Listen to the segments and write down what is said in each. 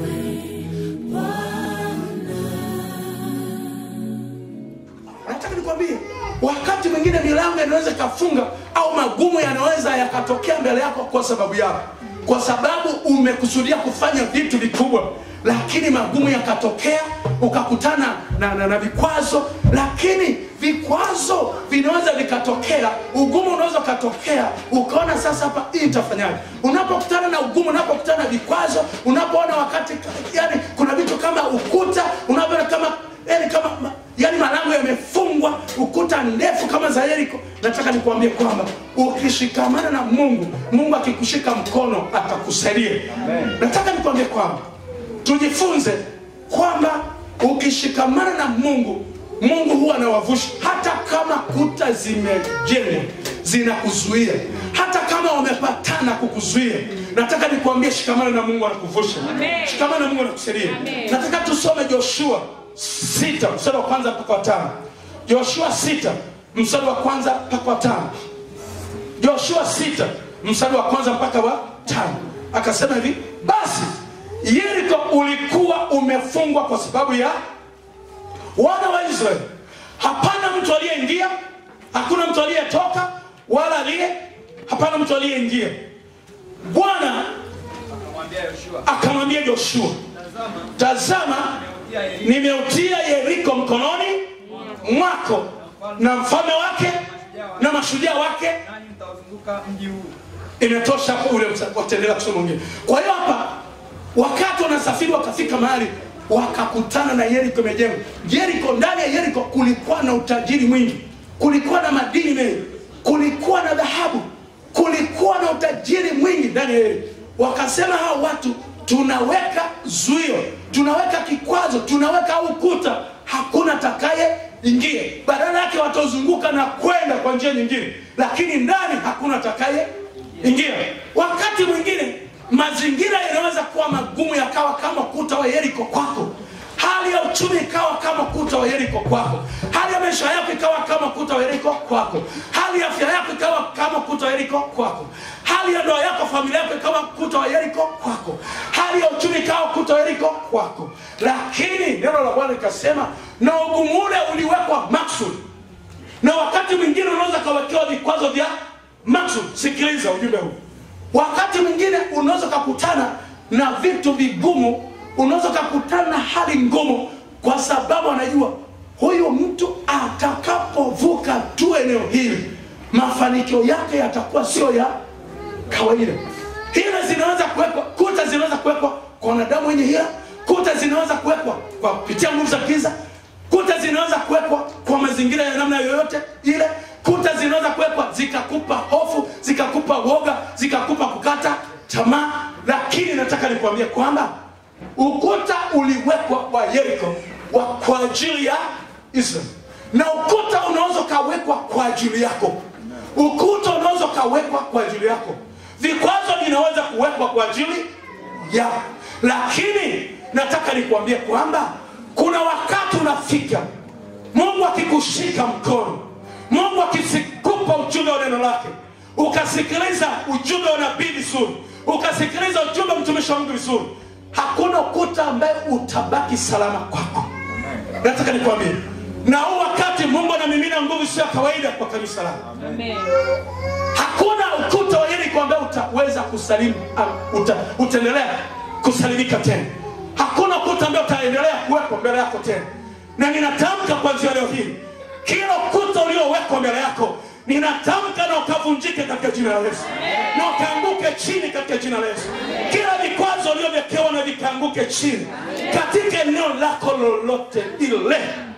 nataka nikwambie wakati mwingine milango inaweza ikafunga au magumu yanaweza yakatokea mbele yako kwa sababu yako kwa sababu umekusudia kufanya vitu vikubwa lakini magumu yakatokea ukakutana na, na, na vikwazo lakini vikwazo vinaweza vikatokea ugumu unaweza ukatokea ukaona sasa hapa hii itafanyaje unapokutana na ugumu unapokutana na vikwazo unapoona wakati yani kuna vitu kama ukuta unapoona kama yani kama ma- yani malango yamefungwa ukuta ndefu kama za yeriko nataka nikuambie kwamba ukishikamana na mungu mungu akikushika mkono atakusaidia nataka nikuambie kwamba tujifunze kwamba ukishikamana na mungu mungu huwa anawavusha hata kama kuta zimejengwa zinakuzuia hata kama wamepatana kukuzuia nataka nikuambie shikamana na mungu anakuvusha Amen. shikamana na mungu anakusaidia Amen. nataka tusome joshua sita mstari wa kwanza mpaka wa tano joshua sita mstari wa kwanza mpaka wa tano joshua sita mstari wa kwanza mpaka wa tano akasema hivi basi yeriko ulikuwa umefungwa kwa sababu ya wana wa israeli hapana mtu aliyeingia hakuna mtu aliyetoka wala aliye hapana mtu aliyeingia bwana akamwambia Yoshua, akamwambia joshua tazama, tazama nimeutia yeriko mkononi mwako na mfalme wake na mashujaa wake nanyi mtauzunguka mji huu imetosha hapo ule msa- wataendelea kusoma mwingine kwa hiyo hapa wakati wanasafiri wakafika mahali wakakutana na yeriko imejengwa yeriko ndani ya yeriko kulikuwa na utajiri mwingi kulikuwa na madini mengi kulikuwa na dhahabu kulikuwa na utajiri mwingi ndani ya yeriko wakasema hao watu tunaweka zuio tunaweka kikwazo tunaweka ukuta hakuna takaye ingie badala yake watazunguka na kwenda kwa njia nyingine lakini ndani hakuna takaye ingia wakati mwingine mazingira yanaweza kuwa magumu yakawa kama kuta wa yeriko kwako hali ya uchumi ikawa kama kuta wa yeriko kwako hali ya maisha yako ikawa kama kuta wa yeriko kwako hali ya afya yako ikawa kama kuta wa yeriko kwako hali ya ndoa yako familia yako ikawa kuta wa yeriko kwako hali ya uchumi ikawa kuta wa yeriko kwako lakini neno la bwana likasema na ugumu ule uliwekwa maksudi na wakati mwingine unaweza kawekewa vikwazo vya maksud sikiliza ujumbe huu wakati mwingine unaweza ukakutana na vitu vigumu unaweza ukakutana na hali ngumu kwa sababu anajua huyu mtu atakapovuka tu eneo hili mafanikio yake yatakuwa sio ya kawaida hila zinaweza kuwekwa kuta zinaweza kuwekwa kwa wanadamu wenye hila kuta zinaweza kuwekwa kwa kupitia nguvu za giza kuta zinaweza kuwekwa kwa mazingira ya namna yoyote ile kuta zinaweza kuwekwa zikakupa hofu zikakupa woga zikakupa kukata tamaa lakini nataka nikuambie kwamba ukuta uliwekwa wa yeriko wa kwa ajili ya israel na ukuta unaweza ukawekwa kwa ajili yako ukuta unaweza ukawekwa kwa ajili yako vikwazo vinaweza kuwekwa kwa ajili yako lakini nataka nikuambie kwamba kuna wakati unafika mungu akikushika mkono mungu akikupa ujumbe wa neno lake ukasikiliza ujumbe wa nabii vizuri ukasikiliza ujumbe wa mtumishi wa mungu vizuri hakuna ukuta ambaye utabaki salama kwako nataka nikwambie na huu wakati mungu anamimina nguvu sio ya kawaida kwa kanisa lake Amen. hakuna ukuta wa yeriko ambaye utaweza kusalimu uh, uta, utaendelea kusalimika tena hakuna ukuta ambaye utaendelea kuwekwa mbele yako tena na ninatamka kuanzia leo hii kila ukuta uliowekwa mbele yako ninatamka na ukavunjike katika jina la yesu na ukaanguke chini katika jina la yesu kila vikwazo ulivyowekewa na vikaanguke chini katika eneo lako lolote ile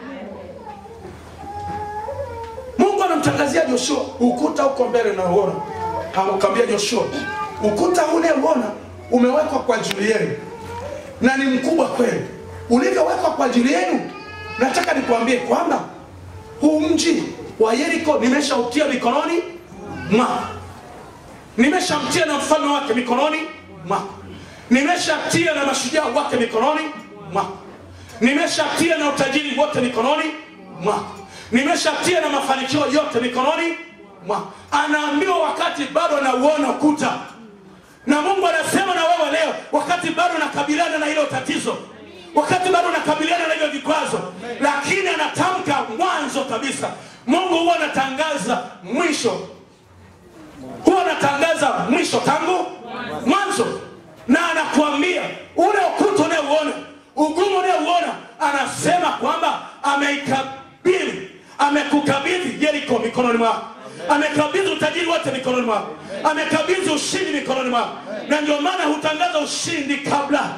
mungu anamtangazia joshua ukuta uko mbele nauona akamwambia joshua ukuta ule uona umewekwa kwa ajili yenu na ni mkubwa kweli ulivyowekwa kwa ajili yenu nataka nikuambie kwamba huu mji wa yeriko nimeshautia mikononi mwako nimeshamtia na mfalme wake mikononi mwako nimeshatia na mashujaa wake mikononi mwako nimeshatia na utajiri wote mikononi mwako nimeshatia na mafanikio yote mikononi mwako anaambiwa wakati bado anauona ukuta na mungu anasema na wewe leo wakati bado anakabiliana na hilo tatizo wakati bado anakabiliana na hivyo vikwazo lakini anatamka mwanzo kabisa mungu huwa anatangaza mwisho huwa anatangaza mwisho tangu mwanzo na anakuambia ule ukuta unayeuona ugumu unayeuona anasema kwamba ameikabili amekukabidhi yeriko mikononi mwako amekabidhi utajiri wote mikononi mwako amekabidhi ushindi mikononi mwako na ndio maana hutangaza ushindi kabla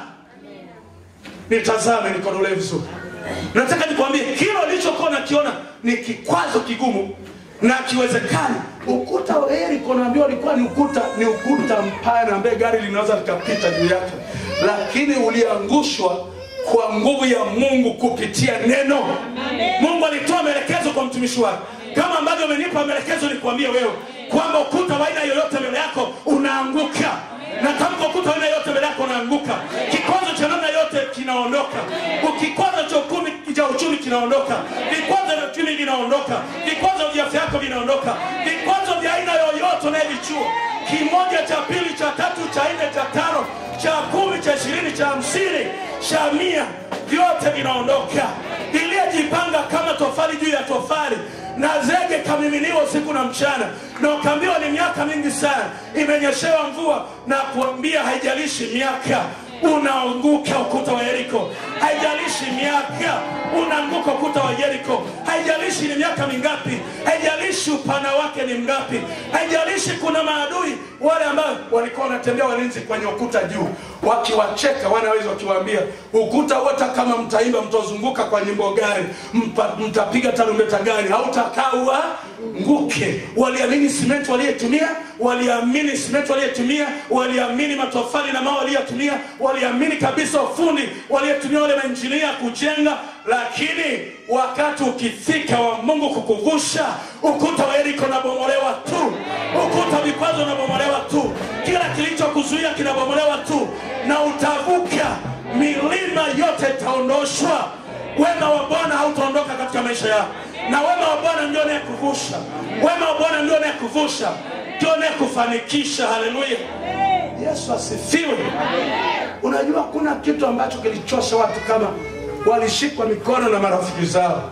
nitazame nikonolee vizuri nataka nikwambie kile ulichokuwa nakiona ni kikwazo kigumu na kiwezekani ukuta wa yeriko naambia ulikuwa ni ukuta ni ukuta mpana ambaye gari linaweza likapita juu yake lakini uliangushwa kwa nguvu ya mungu kupitia neno mungu alitoa maelekezo kwa mtumishi wake kama ambavyo amenipa maelekezo nikuambie wewe kwamba ukuta wa aina yoyote mbele yako unaanguka na tamka ukuta wa aina yoyote mbele yako unaanguka kikwazo cha namna yote kinaondoka kikwazo cha ukumi cha uchumi kinaondoka vikwazo vya uchumi vinaondoka vikwazo vya afya yako vinaondoka vikwazo vya aina yoyote unayevichua kimoja cha pili cha tatu cha nne cha tano cha kumi cha ishirini cha hamsini cha mia vyote vinaondoka iliyejipanga kama tofali juu ya tofali na zege kamiminiwa usiku na mchana na ukaambiwa ni miaka mingi sana imenyeshewa mvua na kuambia haijalishi miaka unaanguka ukuta wa yeriko haijalishi miaka unaanguka ukuta wa yeriko haijalishi ni miaka mingapi haijalishi upana wake ni mgapi haijalishi kuna maadui wale ambao walikuwa wanatembea walinzi kwenye ukuta juu wakiwacheka wanaweza wakiwaambia ukuta wote kama mtaimba mtazunguka kwa nyimbo gani mpa- mtapiga tarumbeta gani hautakaa nguke waliamini simenti waliyetumia waliamini simenti waliyetumia waliamini matofali na mawe waliyotumia waliamini kabisa ufundi waliyetumia wale mainjinia kujenga lakini wakati ukifika wa mungu kukuvusha ukuta wa yeriko unabomolewa tu ukuta wa vikwazo unabomolewa tu kila kilichokuzuia kinabomolewa tu na utavuka milima yote itaondoshwa wema wa bwana hautaondoka katika maisha yako na wema wa bwana ndio anayekuvusha wema wa bwana ndio anayekuvusha ndio anayekufanikisha haleluya yesu asifiwe unajua kuna kitu ambacho kilichosha watu kama walishikwa mikono na marafiki zao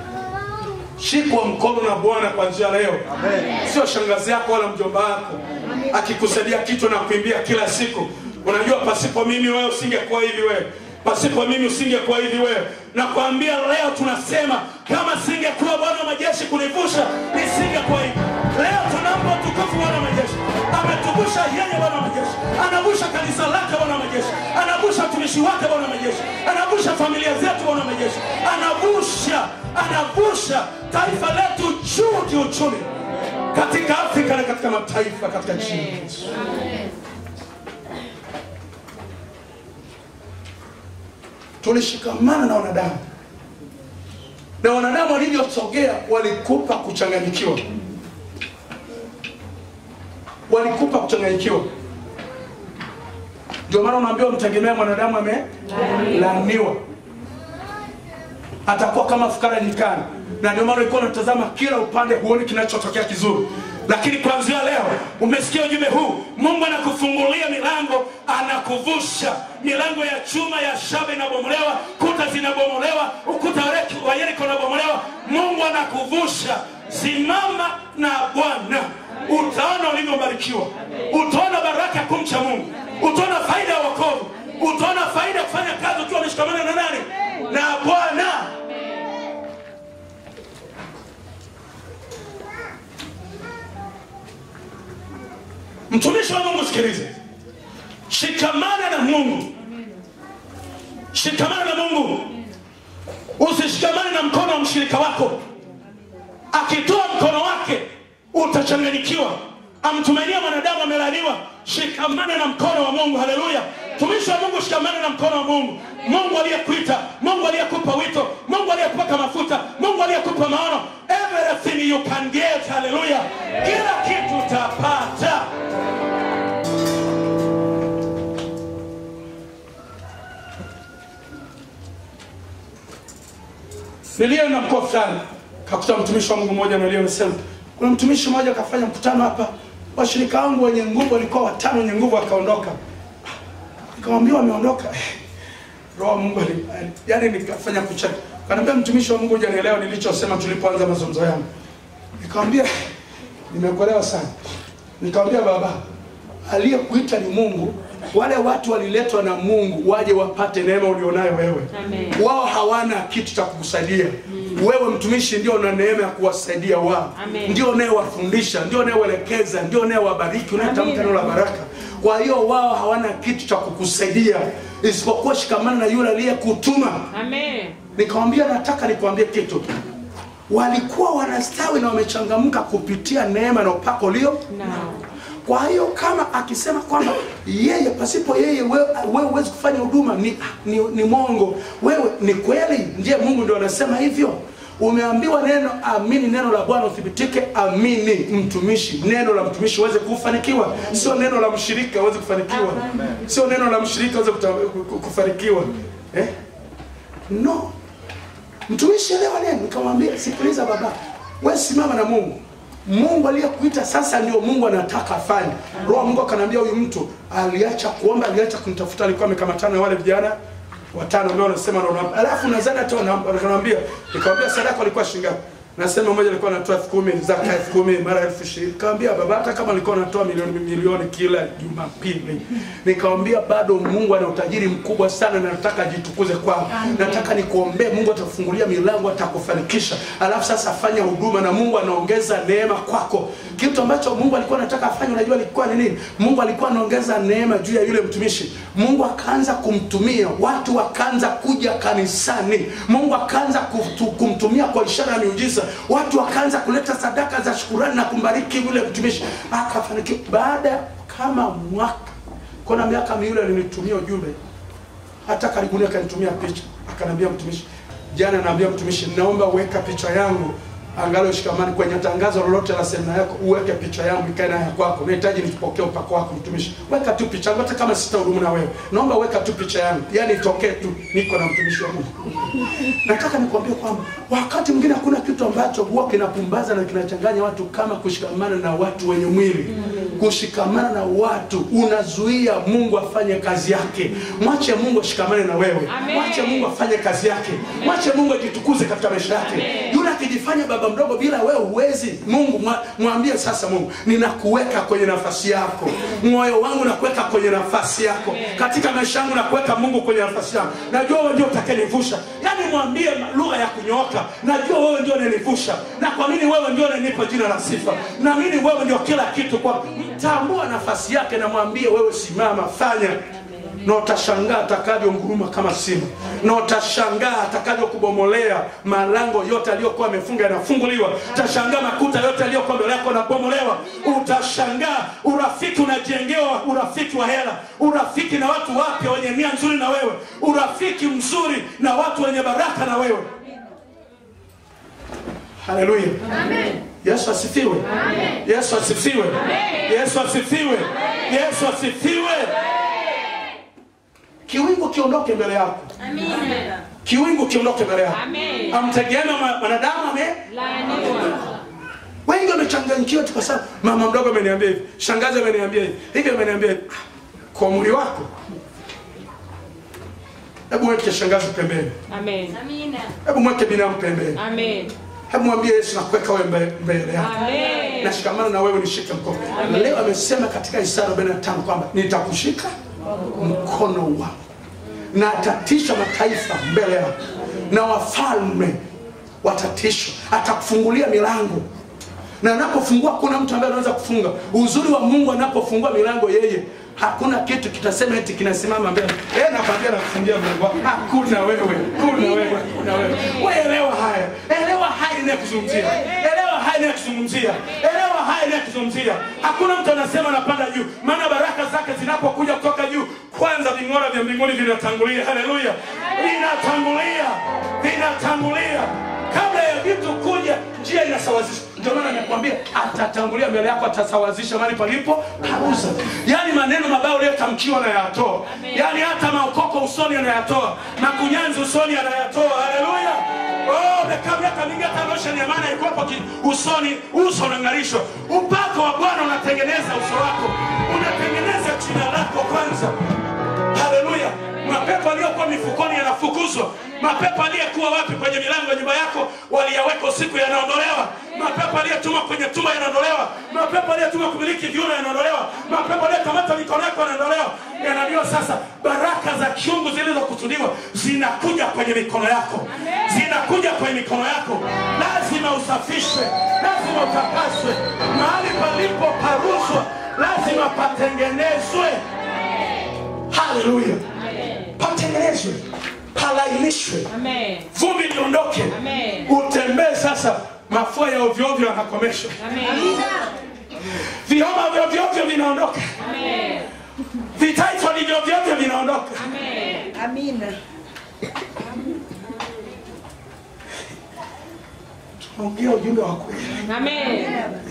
shikwa mkono na bwana kwa njia leo sio shangazi yako wala mjomba wako akikusaidia kitu na kuimbia kila siku unajua pasipo mimi wewe usingekuwa hivi wewe pasipo mimi usingekuwa hivi wewe nakwambia leo tunasema kama singekuwa bwana wa majeshi kunivusha nisingekuwa hivi leo tunampa utukufu bwana wa majeshi ametuvusha yeye bwana wa majeshi anavusha kanisa lake bwana wa majeshi anavusha mtumishi wake bwana wa majeshi anavusha familia zetu bwana wa majeshi anavusha anavusha taifa letu juu kiuchumi katika afrika na katika mataifa katika jina la Yesu. tulishikamana na wanadamu na wanadamu walivyosogea walikupa kuchanganyikiwa walikupa kuchanganyikiwa ndio maana unaambiwa mtegemea mwanadamu amelaniwa atakuwa kama fukara nyikani na ndio maana ulikuwa unatazama kila upande huoni kinachotokea kizuri lakini kuanzia leo umesikia ujumbe huu mungu anakufungulia milango anakuvusha milango ya chuma ya shaba inabomolewa kuta zinabomolewa ukuta wa Yeriko- wa yeriko unabomolewa mungu anakuvusha simama na bwana utaona ulivyobarikiwa utaona baraka ya kumcha mungu utaona faida ya wokovu utaona faida ya kufanya kazi ukiwa umeshikamana na nani na bwana mtumishi wa mungu sikilize shikamana na mungu shikamana na mungu usishikamane na mkono wa mshirika wako akitoa mkono wake utachanganyikiwa amtumainia mwanadamu amelaniwa shikamana na mkono wa mungu haleluya tumishi wa mungu shikamana na mkono wa mungu mungu aliyekuita mungu aliyekupa wito mungu aliyekupaka mafuta mungu aliyekupa maono everything you can get haleluya kila kitu utapata nilienda mkoa fulani kakuta mtumishi wa mungu mmoja nalia nasema kuna mtumishi mmoja akafanya mkutano hapa washirika wangu wenye nguvu walikuwa watano wenye nguvu akaondoka nikamwambia wameondoka roho wa Mungu ali- ali- yaani nikafanya kucheka kaniambia mtumishi wa Mungu hujanielewa nilichosema tulipoanza mazungumzo yangu nikamwambia nimekuelewa sana nikamwambia baba aliyekuita ni Mungu wale watu waliletwa na Mungu waje wapate neema ulionayo wewe Amen. wao hawana kitu cha kukusaidia wewe mtumishi ndio una neema ya kuwasaidia wao Amen. ndio unayewafundisha ndio unayewaelekeza ndio unayewabariki unayetamka Amen. neno la baraka kwa hiyo wao hawana kitu cha kukusaidia isipokuwa shikamana na yule aliyekutuma Amen. nikamwambia nataka nikwambie kitu walikuwa wanastawi na wamechangamka kupitia neema na upako ulio Nao. kwa hiyo kama akisema kwamba yeye pasipo yeye wewe wewe huwezi kufanya huduma ni, ni, ni mongo wewe ni kweli ndiye mungu ndio anasema hivyo umeambiwa neno amini neno la bwana uthibitike amini mtumishi neno la mtumishi uweze kufanikiwa sio neno la mshirika uweze kufanikiwa sio neno la mshirika uweze kuta- ku- kufanikiwa eh? no mtumishi elewa neno nikamwambia sikiliza baba we simama na mungu mungu aliyekuita sasa ndio mungu anataka afanye roho wa mungu akaniambia huyu mtu aliacha kuomba aliacha kunitafuta alikuwa amekamatana na wale vijana watano ambao wanasema naona alafu nadhani hata wana- wakaniambia nikamwambia sadaka walikuwa shilingi ngapi nasema mmoja alikuwa anatoa elfu kumi zaka elfu kumi mara elfu ishirini nikamwambia baba hata kama alikuwa anatoa milioni milioni kila jumapili nikamwambia bado mungu ana utajiri mkubwa sana na nataka ajitukuze kwao nataka nikuombee mungu atakufungulia milango atakufanikisha alafu sasa fanya huduma na mungu anaongeza neema kwako kitu ambacho mungu alikuwa anataka afanye unajua alikuwa ni nini mungu alikuwa anaongeza neema juu ya yule mtumishi mungu akaanza kumtumia watu wakaanza kuja kanisani mungu akaanza kutu- kumtumia kwa ishara ya miujiza watu wakaanza kuleta sadaka za shukurani na kumbariki yule mtumishi akafanikiwa baada ya kama mwaka kuna miaka miwili alinitumia ujumbe hata karibuni akanitumia picha akaniambia mtumishi jana naambia mtumishi naomba uweka picha yangu angalau shikamani kwenye tangazo lolote la semina yako uweke picha yangu ikae nayo ya kwako nahitaji nipokee upako wako mtumishi weka tu picha yangu hata kama sitahudumu na wewe naomba weka tu picha yangu yani itokee tu niko na mtumishi wa mungu nataka nikwambie kwamba wakati mwingine hakuna kitu ambacho huwa kinapumbaza na kinachanganya watu kama kushikamana na watu wenye mwili kushikamana na watu unazuia mungu afanye kazi yake mwache mungu ashikamane na wewe Amen. mwache mungu afanye kazi yake mwache mungu ajitukuze katika maisha yake yule akijifanya baba mdogo bila wewe huwezi mungu mwa- mwambie sasa mungu ninakuweka kwenye nafasi yako moyo wangu nakuweka kwenye nafasi yako katika maisha yangu nakuweka mungu kwenye nafasi yangu najua wewe ndio utakayenivusha yaani mwambie lugha ya kunyooka najua wewe ndio unanivusha na kuamini wewe ndio unanipa jina la sifa naamini wewe ndio kila kitu kwa mtambua nafasi yake na mwambie wewe simama fanya na utashangaa atakavyonguruma kama simba na utashangaa atakavyokubomolea malango yote aliyokuwa amefunga yanafunguliwa utashangaa makuta yote aliyokuwa mbele yako yanabomolewa utashangaa urafiki unajengewa urafiki wa hela urafiki na watu wapya wenye nia nzuri na wewe urafiki mzuri na watu wenye baraka na wewe haleluya yesu asifiwe yesu asifiwe yesu asifiwe yesu asifiwe kiwingu kiondoke mbele yako kiwingu kiondoke mbele yako Amen. amtegeeme ma- mwanadamu ame Laaniwa. wengi wamechanganyikiwa tu kwa sababu mama mdogo ameniambia hivi shangazi ameniambia hivi hivi ameniambia hivi Ah, kwa umri wako hebu weke shangazi pembeni Amen. hebu mweke binamu pembeni Amen. hebu mwambie yesu nakuweka wewe mbe- mbele yako Amen. nashikamana na wewe nishike mkono Amen. leo amesema katika isaya 45 kwamba nitakushika mkono wangu na atatisha mataifa mbele yako na wafalme watatishwa atakufungulia milango na anapofungua hakuna mtu ambaye anaweza kufunga uzuri wa mungu anapofungua milango yeye hakuna kitu kitasema eti kinasimama mbele yeye nakwambia nakufungia mlango wako hakuna wewe kuna wewe kuna wewe wewe elewa haya elewa haya inayokuzungumzia elewa haya inayokuzungumzia elewa haya inayokuzungumzia hakuna mtu anasema anapanda juu maana baraka zake zinapokuja kutoka juu kwanza ving'ora vya mbinguni vinatangulia haleluya vinatangulia vinatangulia kabla ya vitu kuja njia inasawazisha ndio maana nakwambia atatangulia mbele yako atasawazisha mahali palipo pauza yaani maneno mabaya uliyotamkiwa anayatoa yaani hata maokoko usoni anayatoa makunyanzi usoni anayatoa haleluya Oh, umekaa miaka mingi hata losheni ya maana ilikuwa hapo ki- usoni uso unang'arishwa upako wa bwana unatengeneza uso wako unatengeneza jina lako kwanza haleluya yaliyokuwa mifukoni yanafukuzwa mapepo aliyekuwa wapi kwenye milango ya nyumba yako waliyaweka usiku yanaondolewa mapepo aliyetumwa kwenye tumba yanaondolewa mapepo aliyetumwa kumiliki viuno yanaondolewa mapepo aliyekamata mikono yako yanaondolewa yanajua sasa baraka za kiungu zilizokusudiwa zinakuja kwenye mikono yako zinakuja kwenye mikono yako lazima usafishwe lazima utakaswe mahali palipo parushwa lazima patengenezwe haleluya patengenezwe palainishwe Amen. vumbi liondoke Amen. utembee sasa mafua ya ovyoovyo yanakomeshwa Amen. vioma vya ovyoovyo vinaondoka Amen. vitaifoni vyovyote vinaondoka Amen. Amina. ongea ujumbe wa kweli Amen.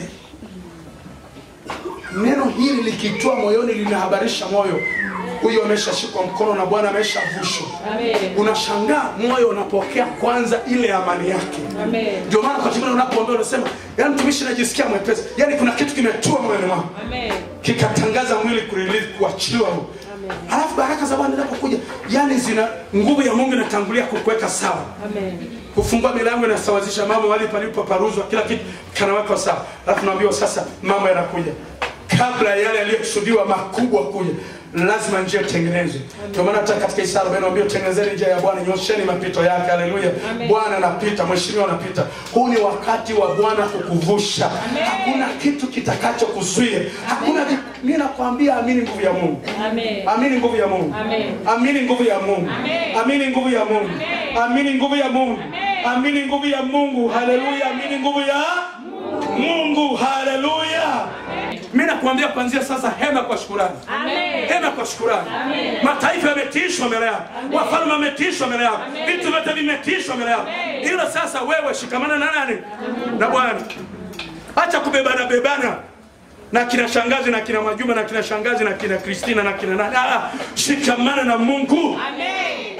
neno hili likitoa moyoni linahabarisha moyo huyo ameshashikwa mkono na bwana ameshavushwa Amen. unashangaa moyo unapokea kwanza ile amani yake Amen. ndio maana kwa kingine unapoombea unasema yani mtumishi najisikia mwepesi yani kuna kitu kimetua moyoni mwangu Amen. kikatangaza mwili kurelease kuachiliwa huu alafu baraka za bwana zinapokuja yani zina nguvu ya mungu inatangulia kukuweka sawa Amen. kufungua milango inasawazisha mambo mahali palipo paruzwa kila kitu kanawekwa sawa alafu naambiwa sasa mambo yanakuja kabla ya yale yaliyokusudiwa makubwa kuja lazima njia itengenezwe ndio maana hata katika Isaya arobaini naambia tengenezeni njia ya bwana nyosheni mapito yake haleluya Amen. bwana anapita mheshimiwa anapita huu ni wakati wa bwana kukuvusha hakuna kitu kitakachokuzuia hakuna vi- mimi nakwambia amini nguvu ya mungu Amen. amini nguvu ya mungu Amen. amini nguvu ya mungu Amen. amini nguvu ya mungu Amen. amini nguvu ya mungu Amen. amini nguvu ya mungu haleluya amini nguvu ya mungu haleluya mi nakuambia kuanzia sasa hema kwa shukurani Amen. hema kwa shukurani mataifa yametiishwa mbele yako wafalme wametiishwa mbele yako vitu vyote vimetiishwa mbele yako ila sasa wewe shikamana na nani na bwana acha kubebana bebana na kina shangazi na kina majuma na kina shangazi na kina kristina na kina nani ah, shikamana na mungu Amen.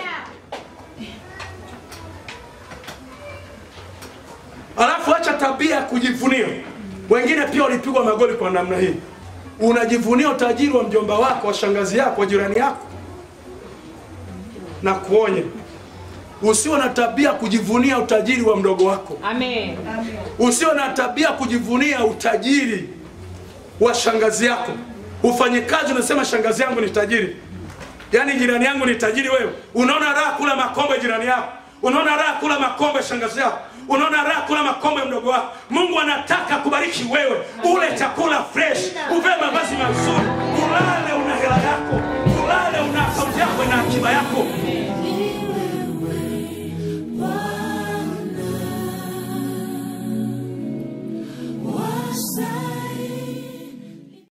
alafu acha tabia ya kujivunia wengine pia walipigwa magoli kwa namna hii unajivunia utajiri wa mjomba wako wa shangazi yako wa jirani yako na kuonya usiwe na tabia ya kujivunia utajiri wa mdogo wako Amen. usiwe na tabia ya kujivunia utajiri wa shangazi yako ufanye kazi unasema shangazi yangu ni tajiri yaani jirani yangu ni tajiri wewe unaona raha kula makombe jirani yako unaona raha kula makombe shangazi yako unaona raha kula makombe mdogo wako mungu anataka kubariki wewe ule chakula fresh uvae mavazi mazuri ulale una hela yako ulale una akaunti yako na akiba yako